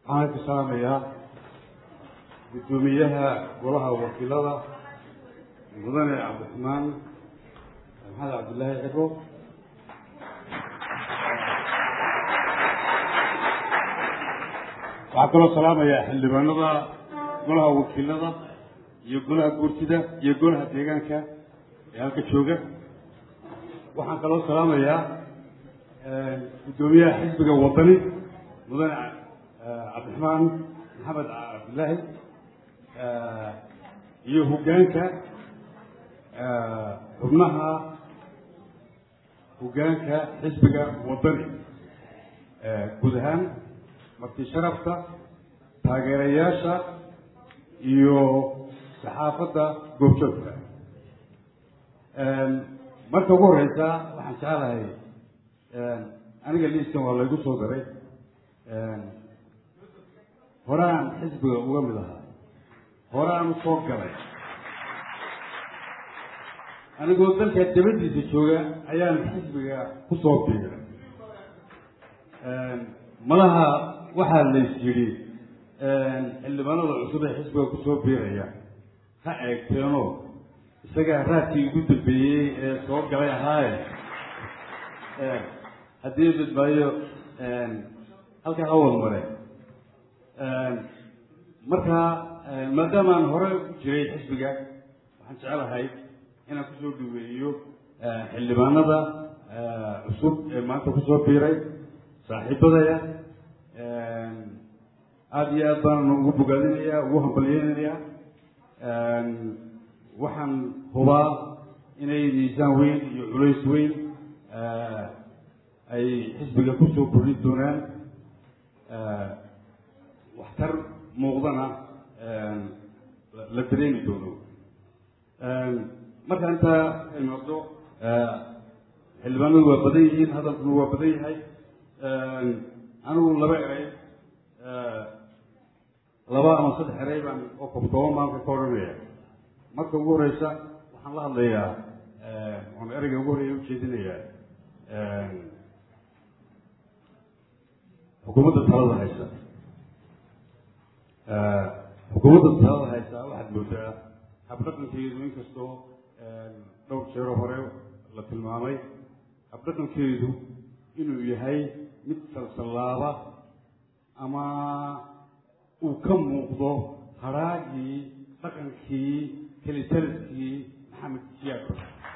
waxaan ka salaamayaa guddoomiyaha golaha wakiilada mudane cabdiraxmaan maxamed cabdillaahi ciro waxaan kaloo salaamayaa xildhibaanada golaha wakiilada iyo golaha guurtida iyo golaha deegaanka ee halka jooga waxaan kaloo salaamayaa guddoomiyaha xisbiga wadani mudane cabdiraxmaan maxamed cabdillaahi iyo hoggaanka xubnaha hoggaanka xisbiga wadani guud ahaan marti sharafta taageerayaasha iyo saxaafadda goobjoogka marka ugu horeysa waxaan jeclahay aniga liiskan waa laygu soo daray horaan xisbiga uga mid ahaa horaan usoo galay anigoo dalka dabadiisa jooga ayaan xisbiga kusoo biiray malaha waxaa lays yidhi xildhibaanada cusub ee xisbiga kusoo biiraya ha eegteenoo isagaa raadkii ugu dambeeyey ee soo galay ahaaye haddii badbaayo halkaa hawal mare marka maadaama aan hore u jiray xisbiga waxaan jeclahay inaan kusoo dhaweeyo xildhibaanada cusub ee maanta kusoo biiray saaxiibadaya aada iyo aad baan ugu bogaadinayaa ugu hambalyeynayaa waxaan hubaa inay miisaan weyn iyo culays weyn ay xisbiga kusoo kordhin doonaan waxtar muuqdana la dareemi doono marka intaa imaado xildhibaanadu waa badan yihiin hadalkuna waa badan yahay anigu laba eray laba ama saddex eray baan oo koobtooban maanka ka odhanaya marka ugu horeysa waxaan la hadlayaa waan ereyga ugu horeeya ujeedinayaa xukuumadda talada haysa xukuumadda talada haysa waxaad moodaa habdhaqankeedu inkastoo dhowr jeero hore la tilmaamay habdhaqankeedu inuu yahay mid salsallaaba ama uu ka muuqdo haraagii dhaqankii kelitaliskii maxamed siyaako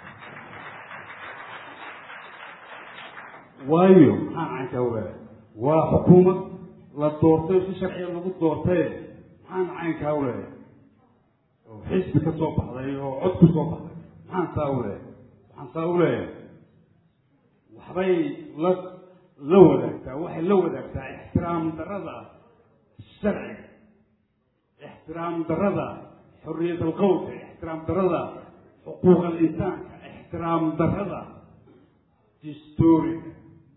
waayo maxaan caynkaa waaya waa xukuumad la doortay si sharciga lagu doortaye maxaan caynkaa uleeya oo xisbi ka soo baxday oo cod ku soo baxday maxaan saa uleeya waxaan saa uleeya waxbay la la wadaagtaa waxay la wadaagtaa ixtiraam darada sharciga ixtiraam darada xorriyat alqowlka ixtiraam darada xuquuq alinsaanka ixtiraam darada distooriga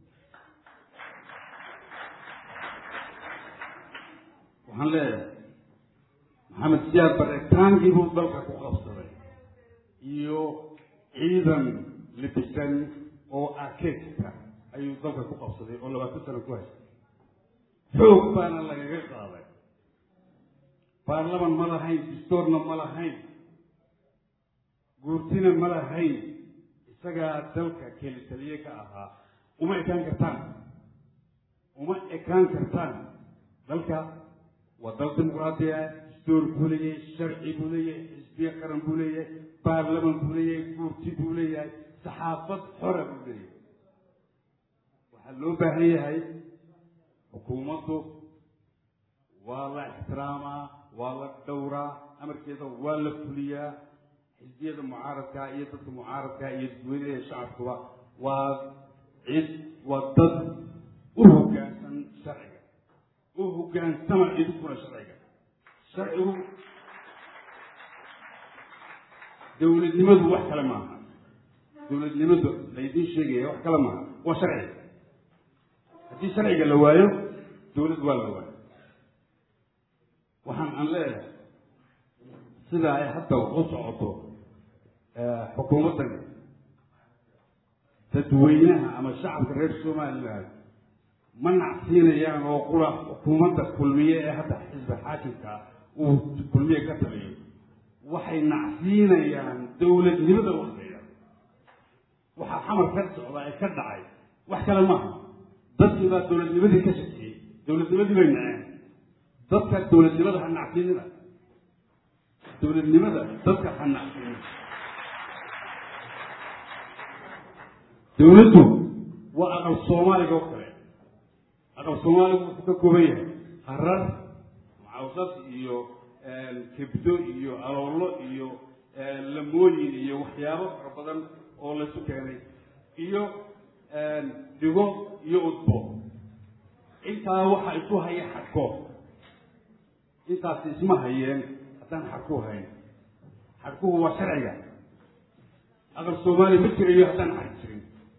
waxaan leeyahay maxamed siyaad baritaankii buu dalka ku qabsaday iyo ciidan libisan oo arkeska ayuu dalka ku qabsaday oo labaatan sano ku haystay xoog baana lagaga qaaday baarlaman ma lahayn distoorna ma lahayn guurtina ma lahayn isagaa dalka keli taliye ka ahaa uma ekaan kartaan uma ekaan kartaan dalka waa dal dimuqraadi ah distoor buu leeyahay sharci buu leeyahay xisbiye qaran buu leeyahay baarlaman buu leeyahay guurti buu leeyahay saxaafad xora buu leeyahay waxaa loo baahan yahay xukuumaddu waa la ixtiraamaa waa la dhowraa amarkeeda waa la fuliyaa xisbiyada mucaaradka iyo dadka mucaaradka iyo dadweynaha shacabkuba waa cid waa dad u hoggaansan sharciga u hoggaansama idinkuna sharciga sharcigu dawladnimadu wax kale maaha dawladnimadu laydiin sheegaya wax kale maaha waa sharciga haddii sharciga la waayo dawlad waa la waayo waxaan aan leeyahay sida ay hadda u socoto xukuumaddan dadweynaha ama shacabka reer somaliland ma nacsiinayaan oo qura xukuumadda kulmiye ee hadda xisbi xaakimka uu kulmiye ka taliyo waxay nacsiinayaan dowladnimada waxleeya waxaa xamar ka socda ee ka dhacay wax kale maaha dadkii baa dowladnimadii ka shakiyey dowladnimadii bay naceen dadka dowladnimada ha nacsiinina dowladnimada dadka ha nacsiinina dowladdu waa aqal soomaaliga oo kale aqal soomaaligu wuxuu ka kooban yahay harar macawsad iyo kebdo iyo aloolo iyo lamooyin iyo waxyaabo fara badan oo laysu keenay iyo dhigo iyo udbo intaa waxa isu haya xadhko intaasi isma hayeen haddaan xadhku hayn xadhkuhu waa sharciga aqal soomaaliya ma jirayo haddaan xadh jirin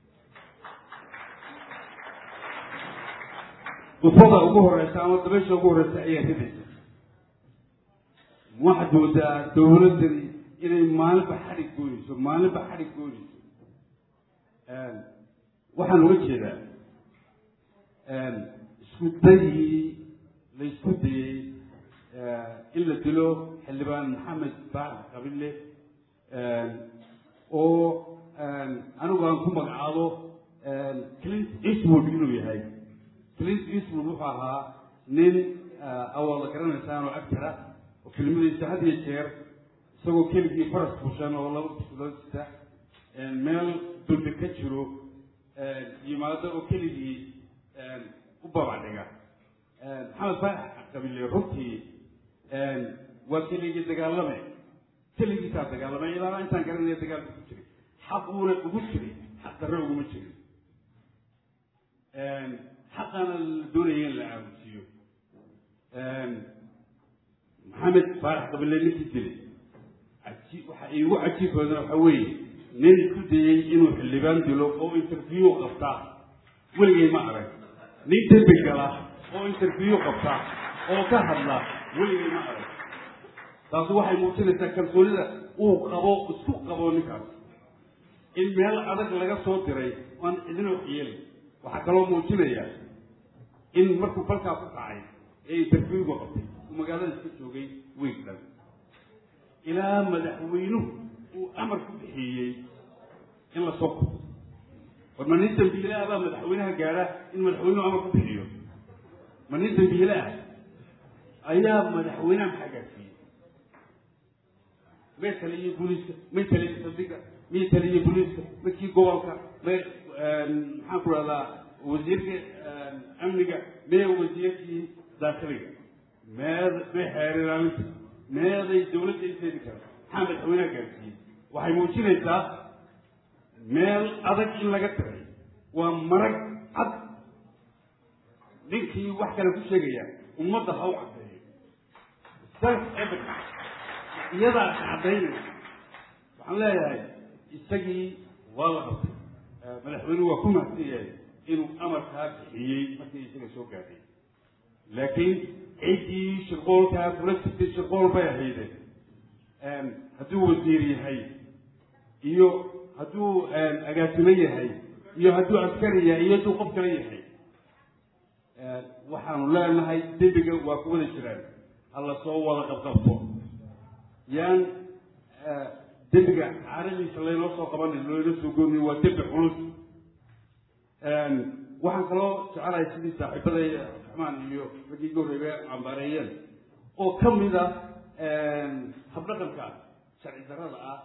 udbada ugu horeysa ama dabaysha ugu horeysa ayaa ridaysa waxaad moodaa dowladdani inay maalinba xadhig goynayso maalinba xadhig goynayso waxaan uga jeedaa isku dayii la isku dayey in la dilo xildhibaan maxamed baax qabille oo anigu aan ku magacaabo clint eastwood inuu yahay clint eastwood wuxuu ahaa nin awooda garanaysaan oo agtara oo kelmadiisa had iyo jeer isagoo keligii faras bushan oo laba bilood sita meel dulbi ka jiro yimaado oo keligii u babacdhiga maxamed faarax qabile runtii waa keligii dagaalame keligiisaa dagaalamay ilaana intaan garanaya dagaalka ku jiray xaquuna ugu jiray xaq darre uguma jirin xaqaana la doonaya in la aamusiiyo maxamed faarax qabile ninkii dilay aji waxa iigu cajiib badan waxa weeye nin isku dayey inuu xildhibaan dilo oo interview qabtaa weligay ma arag nin dembi gala oo interview qabtaa oo ka hadla weligay ma arag taasi waxay muujinaysaa kalsoonida uu qabo isku qabo ninkaas in meel adag laga soo diray aan cidina waxyeelin waxaa kaloo muujinaya in markuu balkaa ku kacay ee interviewga qabtay uu magaalada iska joogay weeg dhan ilaa madaxweynuhu uu amar ku bixiyey in la soo qabto war ma nin dambiile ah baa madaxweynaha gaadha in madaxweynuhu amar ku bixiyo ma nin dambiile ah ayaa madaxweynaha maxaa gaadsiiyey may taliye booliiska may taliye saldhiga may taliye booliiska makii gobolka may maxaan ku rahdaa wasiirka amniga may wasiirkii daakiliga meed may xeeriraalinta meeday dawladda inteedi kara maxaa madaxweynaha gaadsiiyey waxay muujinaysaa meel adag in laga tiray waa marag cad ninkii wax kale ku sheegaya ummadda ha u caddeeyo self evidence iyadaa caddaynaysa waxaan leeyahay isagii waa la qabtay madaxweynuhu waa ku mahadsan yahay inuu amarkaa bixiyey markii isaga soo gaadhay laakiin ciddii shirqoolkaa kula jirtay shirqool bay ahayde hadduu wasiir yahay iyo hadduu agaasimo yahay iyo hadduu askari yahay iyo hadduu qof kale yahay waxaanu leenahay dembiga waa ku wada jiraan hala soo wada qabqabto yaan dembiga caaradiisa laynoo soo qabanay laynoo soo goornay waa dembi culus waxaan kaloo jecelahay sidii saaxiibaday raxmaan iyo raggii gooreybe cambaareeyeen oo ka mid ah habdhaqanka sharci darrada ah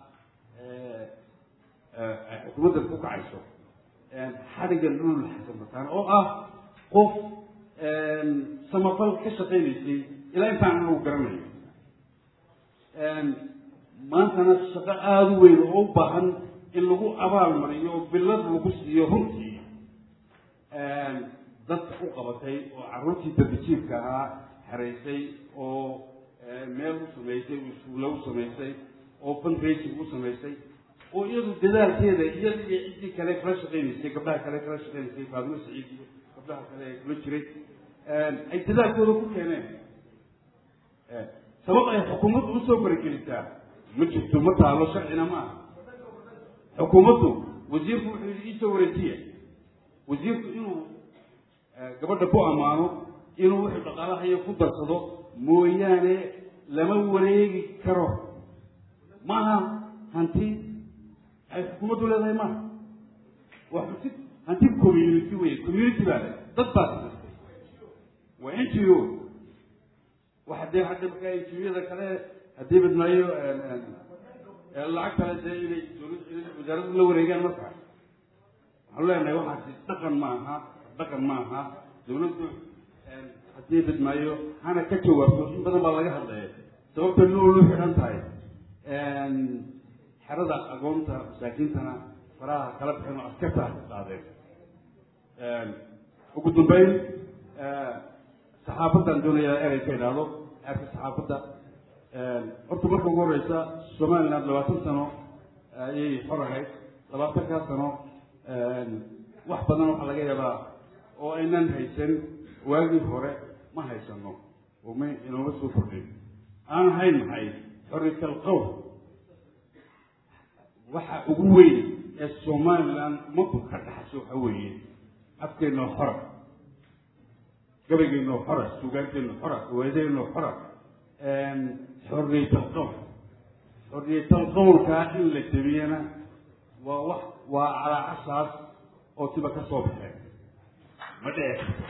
ay xukuumaddan ku kacayso xadhigga dhulul xasan bataan oo ah qof samafal ka shaqaynaysay ilaa intaan anagu garanayo maantana shaqo aada u weyn oo u baahan in lagu abaal mariyo oo billad lagu siiyo runtii dadka u qabatay oo carruurtii darbijiibka ahaa xeraysay oo meel u samaysay iskuulla u samaysay oo fundraising u samaysay oo iyadu dadaalkeeda iyada iyo ciddii kale kala shaqaynaysay gabdhaha kale kala shaqaynaysay faadimo saciid iyo gabdhaha kale ee kula jiray ay dadaalkooda ku keeneen sabab ay xukuumaddu usoo faragelisaa ma jirto ma taalo sharcina ma aha xukuumaddu wasiirku wuxuu yidhi iisoo wareejiya wasiirku inuu gabadha ku ammaano inuu wuxuu dhaqaalahayo ku darsado mooyaane lama wareegi karo maaha hanti ay xukuumaddu leedahay maaha waa hanti hanti community wey community baa le dad baa samaystay waa n g o waxa dee hadda markaa n g o-yada kale haddii badmaayo lacag kale dee inay dowlad inay wasaaraddu la wareegaan marka waxaanu leenahay waxaasi dhaqan ma aha dhaqan ma aha dowladdu haddii badmaayo hana ka jawaabto in badan baa laga hadlaya sababta noolu xidhan tahay xerada agoonta masaakiintana faraha kala bixin oo askarta ka qaadeen ugu dambeyn saxaafadan doonayaa erey ka idhaahdo eerka saxaafadda horta marka ugu horeysa somaliland labaatan sano ayay xor ahayd labaatankaa sano wax badan waxaa laga yaabaa oo aynan haysan waagii hore ma haysano oo ma inooma soo kordhin aan ahayn maxay xoriyat alqowl waxa ugu weyn ee somaliland ummaddu ka dhaxasho waxa weeye afkeennoo xora gabaygeennoo xora suugaanteennoo xora awaadeenoo xora xoriyat alqowl xoriyat alqowlkaa in la jebiyana waa wax waa calaacasaas oo tiba ka soo baxeen ma dhici karto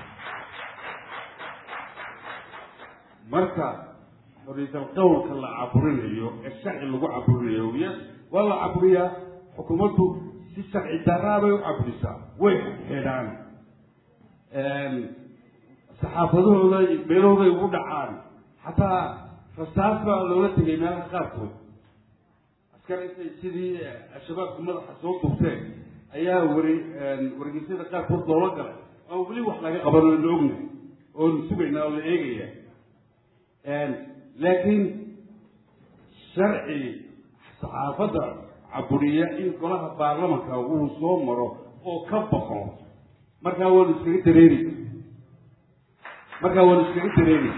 marka xoriyat alqowlka la caburinayo ee sharci lagu caburinayo yes waa la caburiyaa xukuumaddu si sharci daraa bay u caburisaa way xidhaan saxaafadahooda meelahooday ugu dhacaan xataa rasaas baa loola tegay meelaha qaarkood askar intay sidii al-shabaabku madaxa soo duubteen ayaa wari wargeysyada qaarkood loola galay oo weli wax laga qabano la ognahay oonu sugaynaa oo la eegaya laakiin sharci saxaafadda caburiya in golaha baarlamanka uu soo maro oo ka baxo markaa waanu iskaga dareeri markaa waanu iskaga dareeri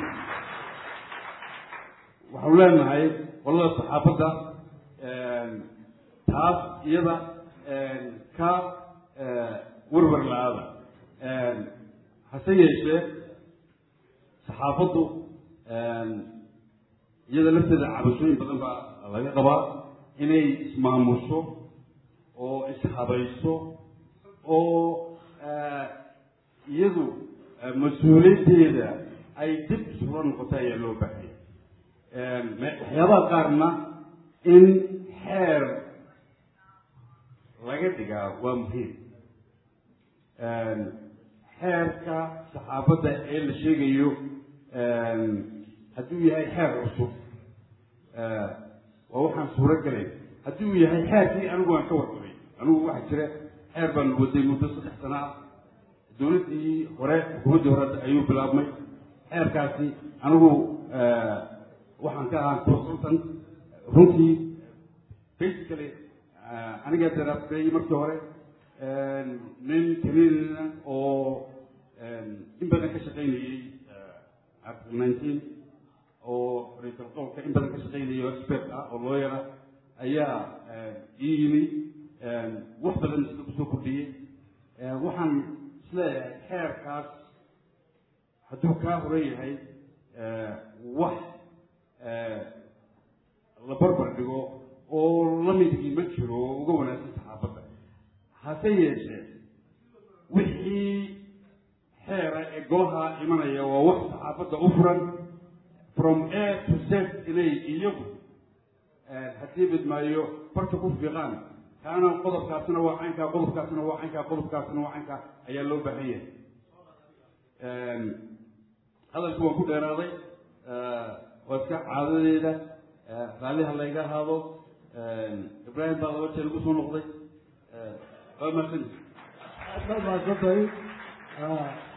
waxaanu leenahay qolada saxaafadda taas iyada ka werwer la-aada hase yeeshee saxaafaddu iyada lafteeda cabashooyin badan baa laga qabaa inay ismaamusho oo ishabayso oo iyadu mas-uuliyaddeeda ay dib isula noqoto ayaa loo baahaya waxyaabaha qaarna in xeer laga dhigaa waa muhiim xeerka saxaafadda ee la sheegayo hadduu yahay xeer cusub waa waxaan suuro gelayn haddii uu yahay xeerkii anigu aan ka warqabay anigu waxaa jira xeer baan waday muddo saddex sana ah dowladdii hore xukuumaddii hore ayuu bilaabmay xeerkaasi anigu waxaan ka ahaa consultant runtii basically anigaa daraasay markii hore nin canadian oo in badan ka shaqaynayey article nineteen oo ra-iisul qowlka in badan ka shaqaynayay oo expert ah oo looyara ayaa ii yimi wax badan sida kusoo kordhiyey waxaan isleeyahay xeerkaas hadduu kaa horan yahay wax la barbar dhigo oo lamidkii ma jiro oo uga wanaagsan saxaafadda hase yeeshee wixii xeera ee golaha imanaya waa wax saxaafadda u furan from a to z inay iyagu haddii bidmaayo barta ku fiiqaan kaana qodobkaasina waa caynkaa qodobkaasina waa caynkaa qodobkaasina waa caynkaa ayaa loo baahan yahay hadalku waan ku dheeraaday waa iska caadadeeda raalliha layga ahaado ibraahim baa laba jeer igu soo noqday waa mahadsanti aad baad mahadsantahay